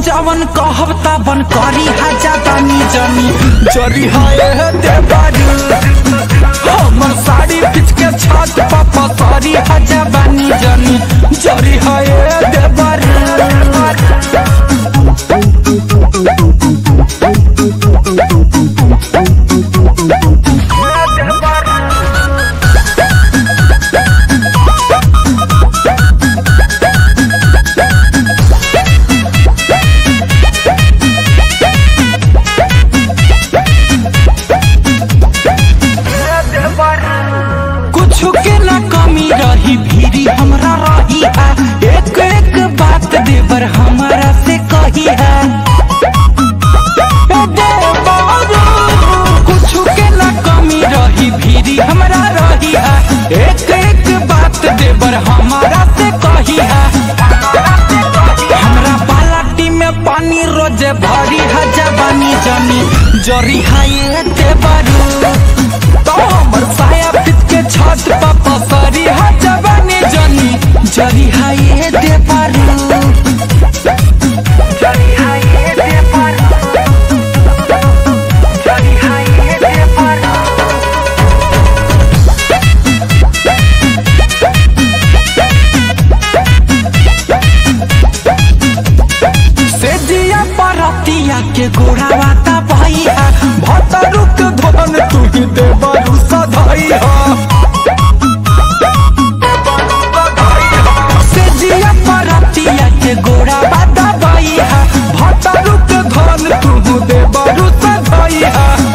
जवन कहब तबन करी हाजा बानी जनी जरी हाय देबारू हमर साड़ी पिच के छत पापा सारी हाजा बानी जनी जरी हाय देबारू कुछ के ना कमी रही भीरी हमरा रही है एक एक बात देवर हमारा से कही है ए देवरू, कुछ के ना कमी रही भीरी हमरा रही है एक एक बात देवर हमारा से कही है हमरा बालाटी में पानी रोजे भरी है जवानी जनी जरी है ये देवरू तो हमर साया पिट के छत पर पसरी है जवानी जनी जरी है ये देवरू जरी है ये देवरू जरी है ये देवरू से जिया परतिया के गोड़ावा ता भैया भतरुक धन तू ही देवरु सधैया से जिया परतिया के गोड़ावा ता भैया भतरुक धन तू देवरु सधैया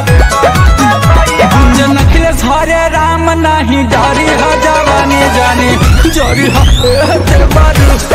गुंजन अखिलेश हरे राम नहीं डरी ह जवानी जानी जरी ह देवरु